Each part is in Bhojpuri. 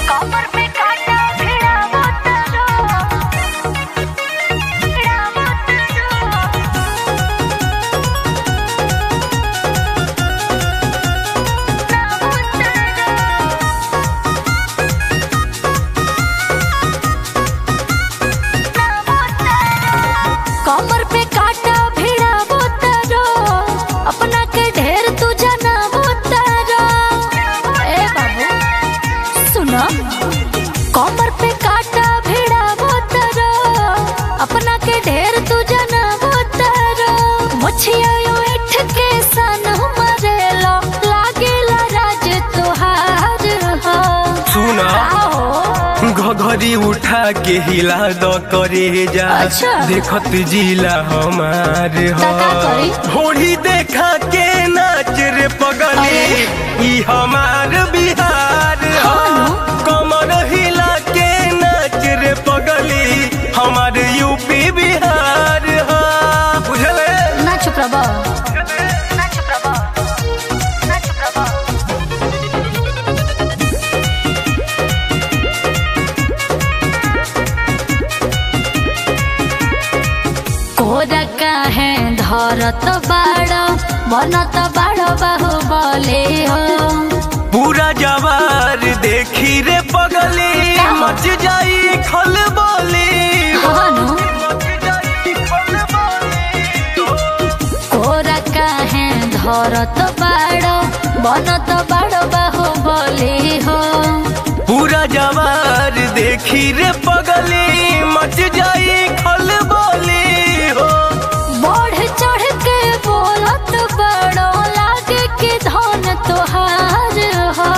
कमर पे काटा भिड़ावो तारो भिड़ावो तारो नावो तारो नावो तारो कमर पे काटा भिड़ावो तारो अपना के ढेर तू जनावो तारो ए बाबू सुनो कमर पे काटा भिड़ावो तारो अपना के ढेर तू जनावो तारो मुछिया यो इठ के सन मरेलो लागेला राज तोहार हो सुना आओ घघरी उठा के हिला द करे जा अच्छा। देखत जिला हमार का का करी? होड़ी देखा के नाच रे पगली ई हमार बिहार ह हाँ कमर हिला के नाच रे पगली हमार यूपी बिहार ह बुझले ना चुप रहो ना चुप रहो ना चुप रहो कोरा काहे धरत बाड़ बनत बाड़ बाहु बोले हो पूरा जवार देखी रे पगली का? मच जाई खल बोली हनु मच जाई खल बोली कोरा काहे धरत बाड़ बनत बाड़ बाहु बोले हो पूरा जवार देखी रे पगली मच जाई खल बोली हो बढ़ चढ़ के बोलत बड़ो लागे कि धन तोहार हो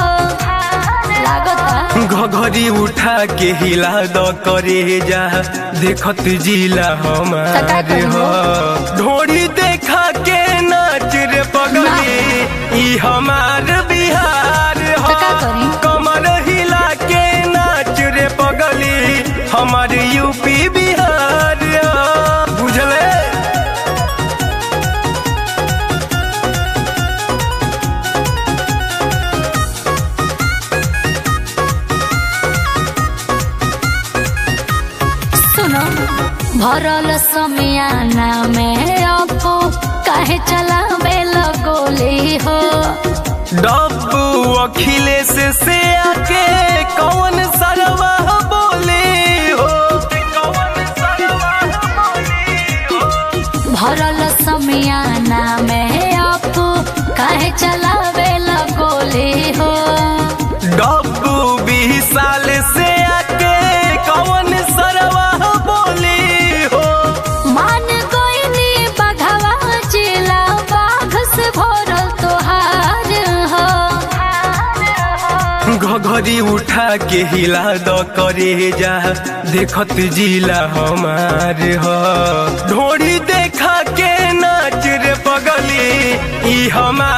लागता घघरी उठा के हिला द करे जा देखत जिला त का हमार करी हो ढोड़ी देखा के नाच रे पगली ई हमार बिहार त हो का करी? कमर हिला के नाच रे पगली हमार यूपी बिहार हो बुझले सुनो भरल समियाना में अपो काहे चलावे लगोली हो डब्बू अखिलेश से आके कौन सरवा बोले हो कौन सरवा बोले हो भरल समियाना में अपो काहे चलावे लगोली हो डब्बू बीस साल से आके कौन सरवा बोले हो मान गोइनी बघवा जिला बाघ से भरल तोहार हो घघरी उठा के हिला द करे जा देखत जिला हमार हो ढोड़ी देखा के नाच रे पगली ई हमार